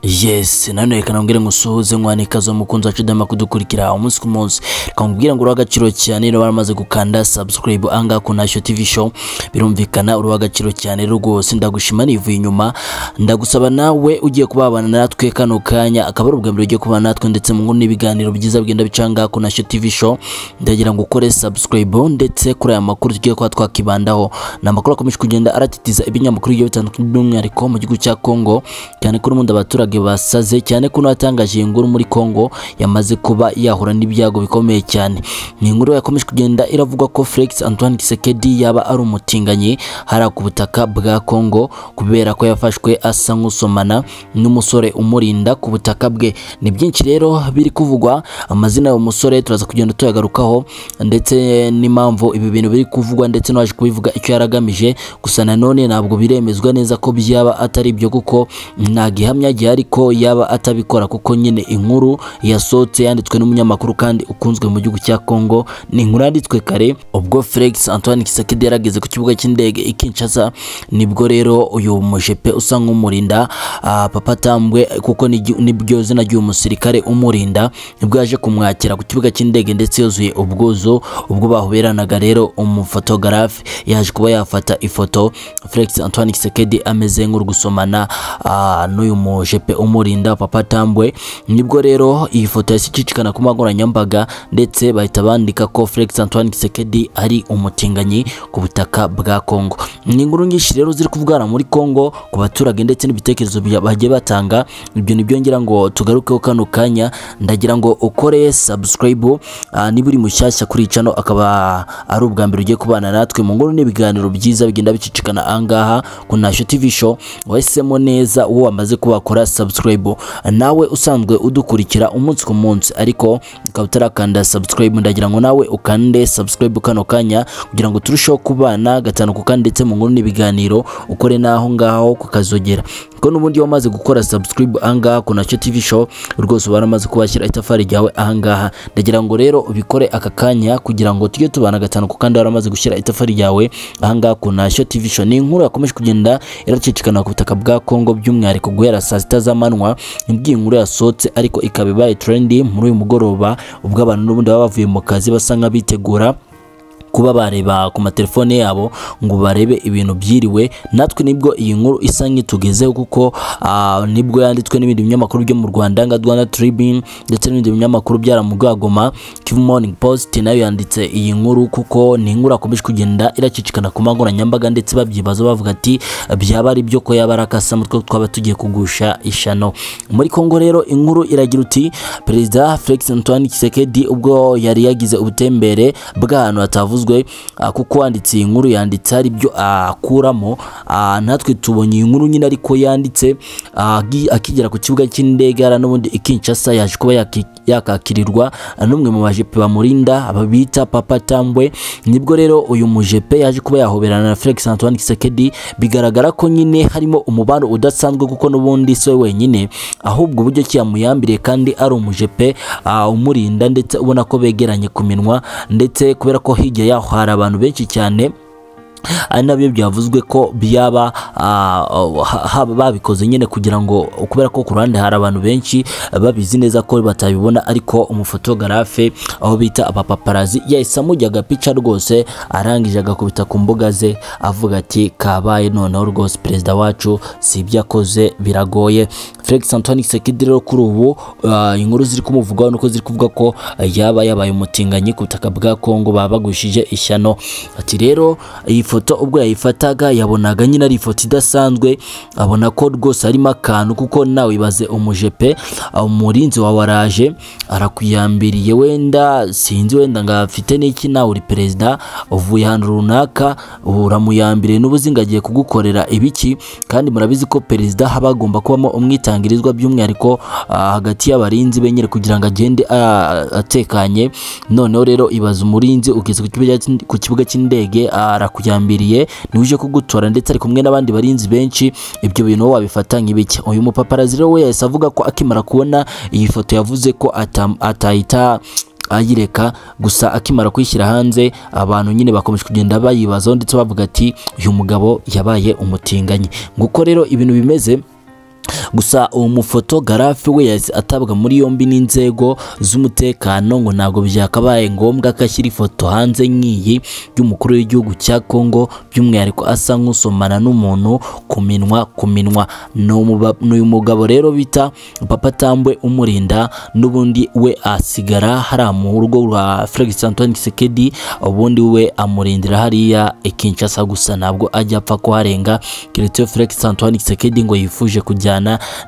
yes nanone reka nabwire ngo usuhuze mwana ikaze umukunzi wacu udahema kudukurikira umunsi ku munsi reka nkubwire ngo uruha agaciro cyane rero baramaze gukanda subscribe ahangaha ku ntashyo tv show birumvikana uruha agaciro cyane rwose ndagushima nivuye inyuma ndagusaba nawe ugiye kubabana natwe kano kanya akaba ari ubwa mbere ugiye kubana natwe ndetse mu nkuru n'ibiganiro byiza bigenda bica ahangaha ku ntashyo tv show ndagira ngo ukore subscribe ndetse kuri aya makuru tugiye kuba twakibandaho ni amakuru akomeje kugenda aratitiza ibinyamakuru bigiye bitandukanye by'umwihariko mu gihugu cya Congo cyane ko n'ubundi abaturage basaze cyane ko n'abatangaje iyi nkuru muri Congo yamaze kuba yahura n'ibyago bikomeye cyane ni inkuru yakomeje kugenda iravugwa ko Felix Antoine Tshisekedi yaba ari umutinganyi hariya ku butaka bwa Congo kubera ko yafashwe asa nk'usomana n'umusore umurinda ku butaka bwe ni byinshi rero biri kuvugwa amazina y'uwo musore turaza kugenda tuyagarukaho ndetse n'impamvu ibi bintu biri kuvugwa ndetse n'uwaje kubivuga icyo yaragamije gusa nanone ntabwo biremezwa neza ko byaba atari ibyo kuko nta gihamya gihari ko yaba atabikora kuko nyine inkuru yasohotse yanditswe n'umunyamakuru kandi ukunzwe mu gihugu cya Congo ni inkuru yanditswe kare ubwo Felix Antoine Tshisekedi yarageze ku kibuga cy'indege i Kinshasa nibwo rero uyu mujepe usa nk'umurinda ah, papa tambwe kuko ni- nibyo zina ry'uyu musirikare umurinda nibwo yaje kumwakira ku kibuga cy'indege ndetse yuzuye ubwuzu ubwo bahuberanaga rero umufotogarafe yaje kuba yafata ifoto Felix Antoine Tshisekedi ameze nk'uri gusomana ah, n'uyu mujepe umurinda papa tambwe nibwo rero iyi foto yahise icicikana ku mbuga nkoranyambaga ndetse bahita bandika ko Felix Antoine Tshisekedi ari umutinganyi ku butaka bwa Congo ni inkuru nyinshi rero ziri kuvugana muri Congo ku baturage ndetse n'ibitekerezo bya- bagiye batanga ibyo ni byo ngira ngo tugarukeho kano kanya ndagira ngo ukore subscribe ah, niba uri mushyashya kuri channel akaba ari ubwa mbere ugiye kubana natwe mu nkuru n'ibiganiro byiza bigenda bicicikana ahangaha ku Ntashyo TV show wahisemo neza uwo wamaze kubakora subscribe nawe usanzwe udukurikira umunsi ku munsi ariko ukaba utarakanda subscribe ndagira ngo nawe ukande subscribe kano kanya kugira ngo turusheho kubana gatanu ku kandi ndetse mu nkuru n'ibiganiro ukore n'aho ngaho kukazogera ko n'ubundi wamaze gukora subscribe ahangaha ku Nacyo TV show rwose uba waramaze kubashyira itafari ryawe ahangaha ndagira ngo rero ubikore aka kanya kugira ngo tujye tubana gatanu ku kandi waramaze gushyira itafari ryawe ahangaha ku Nacyo TV show ni inkuru yakomeje kugenda iracicikana ku butaka bwa Congo by'umwihariko guhera saa sita z'amanywa nibwo iyi nkuru yasohotse ariko ikaba ibaye trendy muri uyu mugoroba ubwo abantu n'ubundi baba bavuye mu kazi basa nk'abitegura kuba bareba ku matelefone yabo ngo barebe ibintu byiriwe natwe nibwo iyi nkuru isa nk'itugezeho kuko ah, nibwo yanditswe n'ibindi binyamakuru byo mu Rwanda nka Rwanda Tribune ndetse n'ibindi binyamakuru byaramugagoma Kivu Morning Post nayo yanditse iyi nkuru kuko ni inkuru akomeje kugenda iracicikana ku mbuga nkoranyambaga ndetse babyibaza bavuga ati byaba ari byo ko yaba arakasa mutwe twaba tugiye kugusha ishano muri Kongo rero inkuru iragira uti Perezida Felix Antoine Tshisekedi ubwo yari yagize ubutembere bw'ahantu hatavuzwe ah, kuko wanditse iyi nkuru yanditse hari ibyo akuramo ah, natwe tubonye iyi nkuru nyine ariko yanditse ah, agi- akigera ku kibuga cy'indege hariya n'ubundi i Kinshasa yaje kuba yaki- yakakirirwa n'umwe mu bajepe bamurinda ababita Papa Tambwe nibwo rero uyu mujepe yaje kuba yahoberana na Felix Antoine Tshisekedi bigaragara ko nyine harimo umubano udasanzwe kuko n'ubundi si we wenyine ahubwo uburyo ki yamuyambiriye kandi ari umujepe ah, umurinda ndetse ubona ko begeranye ku minwa ndetse kubera ko hirya yaho hari abantu benshi cyane ari nabyo byavuzwe ko byaba ah, ha- ha- babikoze nyine kugira ngo kubera ko ku ruhande hari abantu benshi babizi neza ko batabibona ariko umufotogarafe aho bita abapaparazi yahise amujya agapica rwose arangije agakubita ku mbuga ze avuga ati kabaye noneho rwose perezida wacu si ibyo akoze biragoye Felix Antoine Tshisekedi rero kuri ubu ah, inkuru ziri kumuvugwaho nuko ziri kuvuga ko yaba yabaye umutinganyi ku butaka bwa Kongo babagushije ishyano ati rero iyi foto ubwo yayifataga yabonaga nyine ari ifoto idasanzwe abona ko rwose harimo akantu kuko nawe ibaze umujepe ah, umurinzi wawe araje arakuyambiriye wenda sinzi wenda ngo afite n'iki nawe uri perezida uvuye ahantu runaka uramuyambiriye n'ubuzi ngo agiye kugukorera ibiki kandi murabizi ko perezida haba hagomba kubamo umwitangirizwa by'umwihariko ah, hagati y'abarinzi be nyine kugira ngo agende ah, atekanye noneho rero ibaza umurinzi ugeze ku kibuga cy'in- ku kibuga cy'indege arakujyambiriye niwe uje kugutora ndetse ari kumwe n'abandi barinzi benshi ibyo bintu wowe wabifata nk'ibiki uyu mupaparazi rero we yahise avuga ko akimara kubona iyi foto yavuze ko atam- atayita ayireka gusa akimara kuyishyira hanze abantu nyine bakomeje kugenda bayibazaho ndetse bavuga ati uyu mugabo yabaye umutinganyi nguko rero ibintu bimeze gusa uwo mufoto garafe we yahise atabwa muri yombi n'inzego z'umutekano ngo ntabwo byakabaye ngombwa ko ashyira ifoto hanze nk'iyi y'umukuru w'igihugu cya Congo by'umwihariko asa nk'usomana n'umuntu ku minwa ku minwa ni umuba- ni uyu mugabo rero bita papa tambwe umurinda n'ubundi we asigara hariya mu rugo rwa Felix Antoine Tshisekedi ubundi we amurindira hariya i Kinshasa gusa ntabwo ajya apfa kuharenga keretse iyo Felix Antoine Tshisekedi ngo yifuje kujyana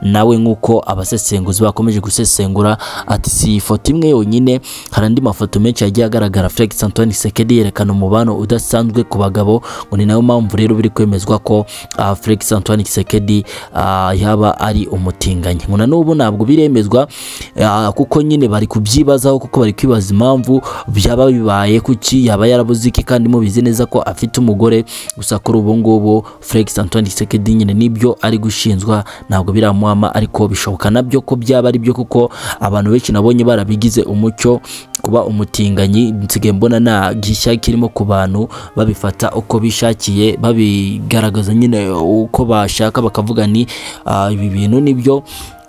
nawe nk'uko abasesenguzi bakomeje gusesengura ati si iyi foto imwe yonyine hari andi mafoto menshi yagiye agaragara Felix Antoine Tshisekedi yerekana umubano udasanzwe ku bagabo ngo ni nayo mpamvu rero biri kwemezwa ko ah, Felix Antoine Tshisekedi ah, yaba ari umutinganyi ngo na n'ubu ntabwo biremezwa ah, kuko nyine bari kubyibazaho kuko bari kwibaza impamvu byaba bibaye kuki yaba yarabuze iki kandi mubizi neza ko afite umugore gusa kuri ubu ngubu Felix Antoine Tshisekedi nyine nibyo ari gushinjwa ntabwo biramuhama ariko bishoboka nabyo ko byaba ari byo kuko abantu benshi nabonye barabigize umucyo kuba umutinganyi nsigaye mbona nta gishya kirimo ku bantu babifata uko bishakiye babigaragaza nyine uko bashaka bakavuga ni "Ah, ibi bintu nibyo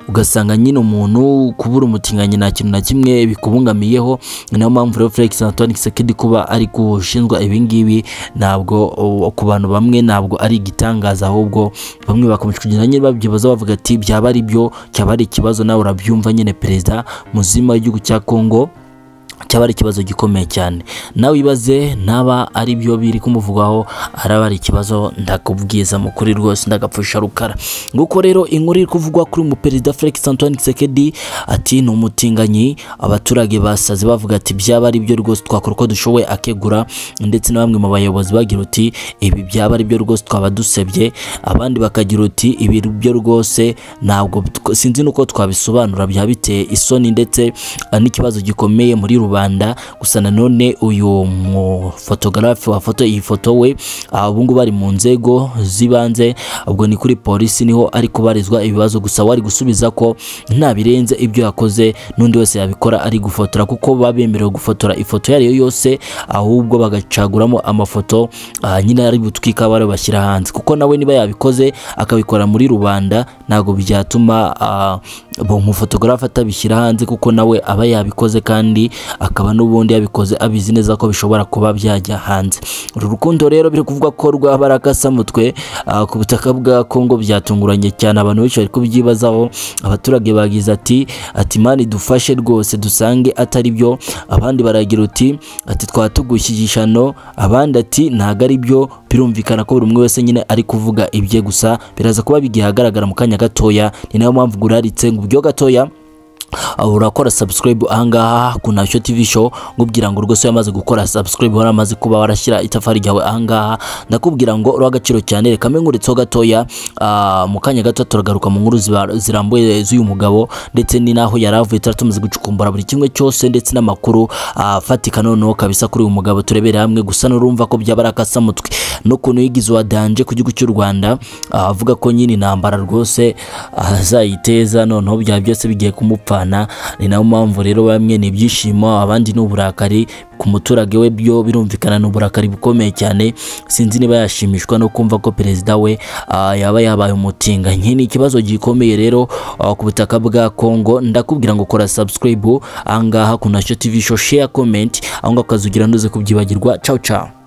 ugasanga nyine umuntu kubura umutinganyi nta kintu na kimwe bikubungamiyeho ni nayo mpamvu rero Felix Antoine Tshisekedi kuba ari gushinjwa ibi ngibi ntabwo uh, ku bantu bamwe ntabwo ari igitangaza ahubwo bamwe bakomeje kugenda nyine babyibaza bavuga ati byaba ari byo cyaba ari ikibazo nawe urabyumva nyine perezida muzima w'igihugu cya Congo cyaba ari ikibazo gikomeye cyane nawe ibaze naba ari byo biri kumuvugwaho araba ari ikibazo ndakubwiza mukuri rwose ndagapfusha rukara nguko rero inkuru iri kuvugwa kuri mu perezida Felix Antoine Tshisekedi ati ni umutinganyi abaturage basaze bavuga ati byaba ari byo rwose twakora uko dushoboye akegura ndetse na bamwe mu bayobozi bagira uti ibi byaba ari byo rwose twaba dusebye abandi bakagira uti ibi byo rwose ntabwo tw- sinzi nuko twabisobanura byaba biteye isoni ndetse ah, n'ikibazo gikomeye muri rubanda gusa nanone uyu mufotogarafe wafata iyi foto we ah, ubu ngubu ari mu nzego z'ibanze ubwo ni kuri polisi niho ari kubarizwa ibibazo gusa wari gusubiza ko nta birenze ibyo yakoze n'undi wese yabikora ari gufotora kuko baba bemerewe gufotora ifoto iyo ari yo yose ahubwo bagacaguramo amafoto ah, nyine ari butwika bari bashyira hanze kuko nawe niba yabikoze akabikora muri rubanda ntabwo byatuma ah, umufotogarafe atabishyira hanze kuko nawe aba yabikoze kandi akaba n'ubundi yabikoze abizi neza ko bishobora kuba byajya hanze uru rukundo rero biri kuvuga ko rwaba ari akasamutwe ah, ku butaka bwa Kongo byatunguranye cyane abantu benshi bari kubyibazaho abaturage bagize ati ati mani dufashe rwose dusange atari byo abandi baragira uti ati twatugushyigishano abandi ati ntago ari byo birumvikana ko buri umwe wese nyine ari kuvuga ibye gusa biraza kuba bigiye ahagaragara mu kanya gatoya ni nayo mpamvu guraritse ngo ubyo gatoya Uh, urakora subscribe ahangaha ku Ntacyo TV show ngubwira ngo rwose yamaze gukora subscribe waramaze kuba warashyira itafari ryawe ahangaha ndakubwira ngo uri agaciro cyane reka mbe nkuritseho gatoya uh, mu kanya gato turagaruka mu nkuru ziba- zirambuye z'uyu mugabo ndetse ni naho yari avuye tuba tumaze gucukumbura buri kimwe cyose ndetse n'amakuru afatika noneho kabisa kuri uyu mugabo turebere hamwe gusa n'urumva ko byaba ari akasamutwe n'ukuntu yigize uwa danje ku gihugu cy'u Rwanda ah, avuga ko nyine intambara rwose azayiteza noneho byaba byose bigiye kumupfana ni nayo mpamvu rero bamwe ni ibyishimo abandi ni uburakari ku muturage we byo birumvikana ni uburakari bukomeye cyane sinzi niba yashimishwa no kumva ko perezida we ah, yaba yabaye umutinganyi ni ikibazo gikomeye rero ah, ku butaka bwa Kongo ndakubwira ngo kora subscribe ahangaha ku Ntacyo TV show share comment aho ngaho ukazugira ntuze kubyibagirwa ciao ciao